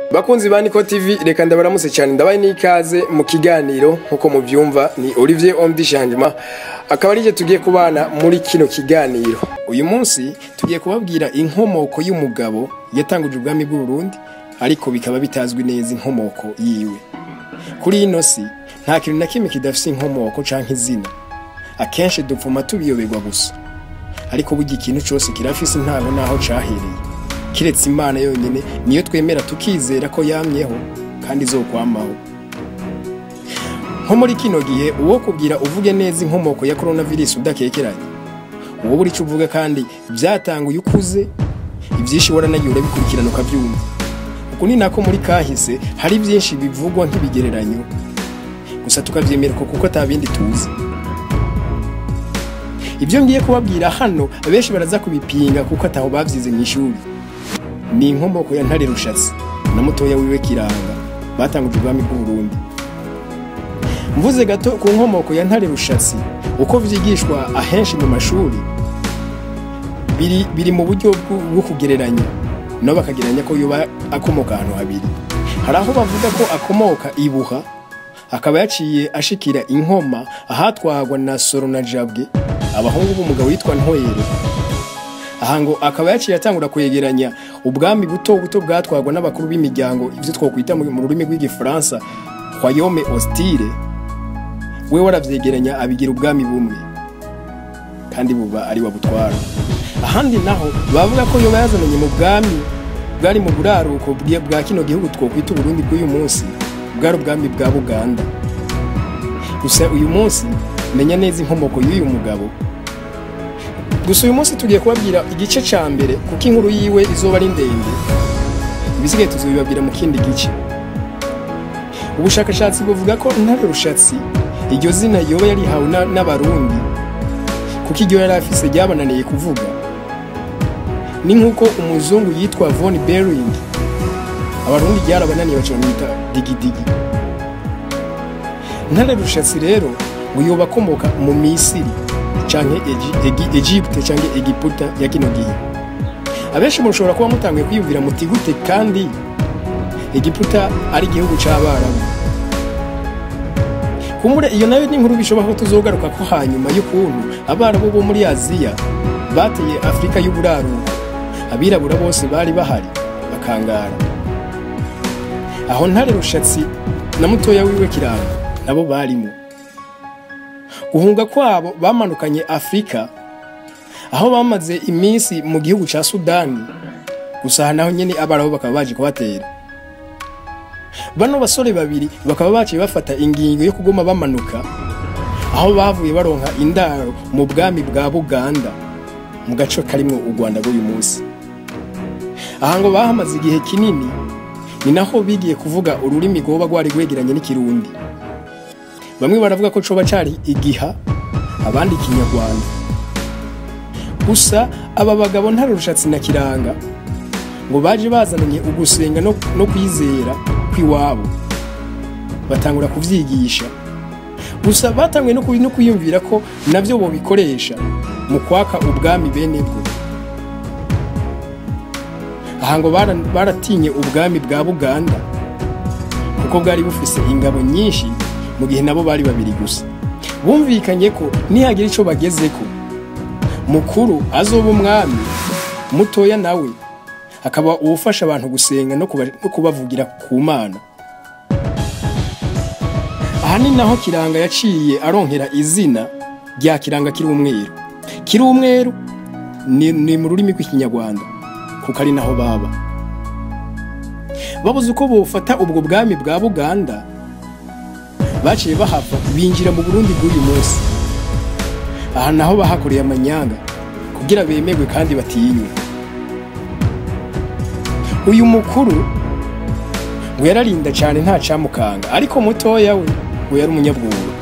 bakunzi ba Niko TV reka ndabaramutse cyane ndabaye n'ikaze mu kiganiro nkuko muvyumva ni Olivier Omdi Changement akaba arije tugiye kubana muri kino kiganiro uyu munsi tugiye kubabwira inkomoko y'umugabo yatanguje ubwami bw'u Burundi ariko bikaba bitazwi neza inkomoko yiwe kuri ino si nta kintu na kimwe kidafise inkomoko canke izina akenshi dupfuma tubiyoberwa gusa ariko burya ikintu cyose kirafise intango naho cahereye kiretse imana yonyine niyo twemera tukizera ko yamyeho kandi izokwamaho nko muri kino gihe uwo kubwira uvuge neza inkomoko ya coronavirus udakekeranye uwo buri cyo uvuga kandi byatanguye ukuze ibyinshi waranagiye urabikurikirana ukabyumva uku ni nako muri kahise hari byinshi bivugwa nk'ibigereranyo gusa tukabyemera ko kuko atabindi tuzi ibyo ngiye kubabwira hano abenshi baraza kubipinga kuko ataho babyize mu ishuri ni inkomoko ya ntare rushatsi na mutoya wiwe kiranga batanguje ubwami bw'u Burundi mvuze gato ku nkomoko ya ntare rushatsi uko vyigishwa ahenshi mu mashuri biri, biri mu buryo bwo bwo kugereranya nabo bakagereranya ko yoba akomoka ahantu habiri hari aho bavuga ko akomoka ibuha akaba yaciye ashikira inkoma ahatwagwa na soro na jabwe abahungu b'umugabo witwa ntwere aha ngo akaba yaciye atangura kwegeranya ubwami buto buto bwatwagwa n'abakuru b'imiryango ibyo twakwita mu mu rurimi rw'igifaransa royaume hostile we waravyegeranya abigira ubwami bumwe kandi buba ari wabutwara ahandi naho bavuga ko yoba yazananye mu bwami bwari mu buraruko bwe- bwa kino gihugu twokwita uburundi bw'uyu munsi bwari ubwami bwa buganda gusa uyu munsi menya neza inkomoko y'uyu mugabo gusa uyu munsi tugiye kubabwira igice ca mbere kuko inkuru yiwe izoba ari ndende ibisigaye tuzobibabwira mu kindi gice ubushakashatsi buvuga ko ntare rushatsi iryo zina yoba yarihawe na- n'abarundi kuko iryo yari afise ryabananiye kuvuga ni nk'uko umuzungu yitwa von bering abarundi ryarabananiye baca bamwita digidigi ntare rushatsi rero ngo yoba akomoka mu misiri canke Egi- Egi- Egypte canke Egiputa ya kino gihe abenshi mushobora kuba mutanguye kwiyumvira muti gute kandi Egiputa ari igihugu c'abarabu kumure iyo nayo ni inkuru bishoboka ko tuzogaruka ko hanyuma y'ukuntu abarabu bo muri aziya bateye afurika y'uburaruko abirabura bose bari bahari bakangara aho ntare rushatsi na mutoya wiwe kiranga nabo barimo guhunga kwabo bamanukanye afurika aho bamaze iminsi mu gihugu ca sudani gusa aha naho nyene abarabu bakaba baje kubatera bano basore babiri bakaba baciye bafata ingingo yo kuguma bamanuka aho bavuye baronka indaro mu bwami bwa buganda mu gace karimwo u rwanda rw'uyu munsi aha ngo bahamaze igihe kinini ni naho bigiye kuvuga ururimi rwoba rwari rwegeranye n'ikirundi bamwe baravuga ko coba cari igiha abandi ikinyarwanda gusa aba bagabo ntare rushatsi na kiranga ngo baje bazananye ugusenga no, no kwizera kw'iwabo batangura kuvyigisha gusa batanguye no, kubi- no kwiyumvira ko navyo bobikoresha mu kwaka ubwami bene bwo aha ngo bara- baratinye ubwami bwa buganda kuko bwari bufise ingabo nyinshi mu gihe nabo bari babiri gusa bumvikanye ko nihagira ico bagezeko mukuru azoba umwami mutoya nawe akaba uwufasha abantu gusenga no kuba- no kubavugira ku mana aha ni naho kiranga yaciye aronkera izina rya kiranga kiri umweru kiri umweru ni, ni mu rurimi rw'ikinyarwanda kuko ari naho baba babuze uko bofata ubwo bwami bwa buganda baciye bahava binjira mu burundi bw'uyu munsi aha naho bahakoreye amanyanga kugira bemerwe kandi batinywe uyu mukuru ngo yararinda cyane nta camukanga ariko mutoya we ngo yari umunyabwoba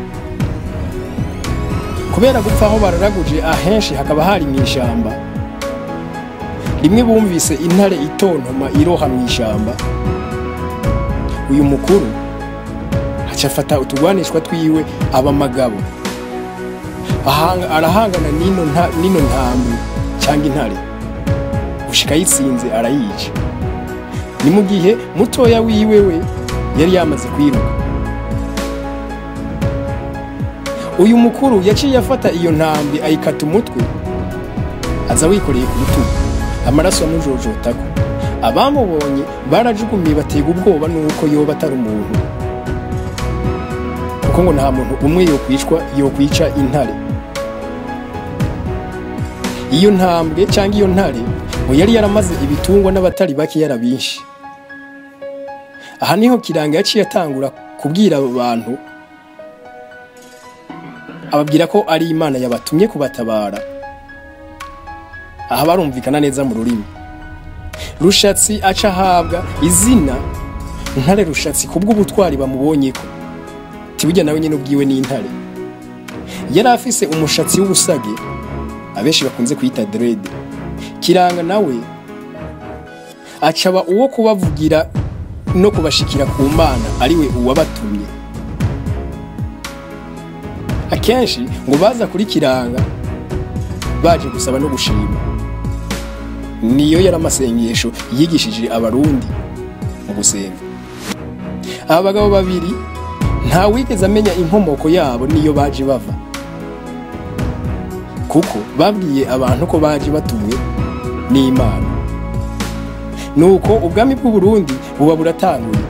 kubera gupfa aho bararaguje ahenshi hakaba hari mu ishamba rimwe bumvise intare itontoma iroha mu ishamba uyu mukuru aca afata utugwanishwa twiwe aba amagabo Ahanga- arahangana n'ino nta- n'ino ntambwe cyangwa intare gushika yitsinze arayica ni mu gihe mutoya wiwe we yari yamaze kwiruka uyu mukuru yaciye afata iyo ntambi ayikata umutwe aza wikoreye ku rutugu amaraso amujojotako abamubonye barajugumiye batega ubwoba nuko yoba atari umuntu kuko ngo nta muntu umwe yokwicwa yokwica intare iyo ntambwe cyangwa iyo ntare ngo yari yaramaze ibitungwa n'abatari bake yarabinshi aha niho kiranga yaciye atangura kubwira abo bantu ababwira ko ari imana yabatumye kubatabara aha barumvikana neza mu rurimi rushatsi aca ahabwa izina ntare rushatsi kubw'ubutwari bamubonyeko tibujya nawe nyine ubwiwe n'intare yari afise umushatsi w'ubusage abenshi bakunze kwita derede kiranga nawe acaba uwo kubavugira no kubashikira ku mana ariwe uwabatumye akenshi ngo baza kuri kiranga baje gusaba no gushima niyo yari amasengesho yigishije abarundi mu gusenga aba bagabo babiri nta wigeze amenya inkomoko yabo niyo baje bava kuko babwiye abantu ko baje batumwe n'imana nuko ubwami bw'uburundi buba buratanguye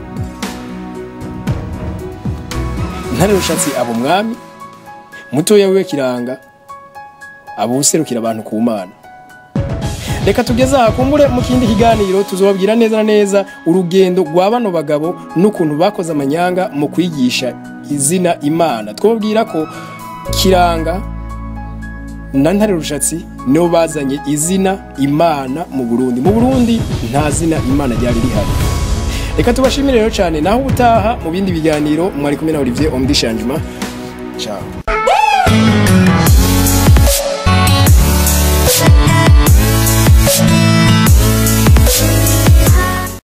ntare rushatsi aba umwami mutoya wiwe kiranga aba userukira abantu ku mana reka tugeze aha kumbure mu kindi kiganiro tuzobabwira neza na neza urugendo rwa bano bagabo n'ukuntu bakoze amanyanga mu kwigisha izina imana twababwira ko kiranga na ntare rushatsi nibo bazanye izina imana mu burundi mu burundi nta zina imana ryari rihari reka tubashimire rero cyane naho ubutaha mu bindi biganiro mwari kumwe na olivier omdishanjima ciao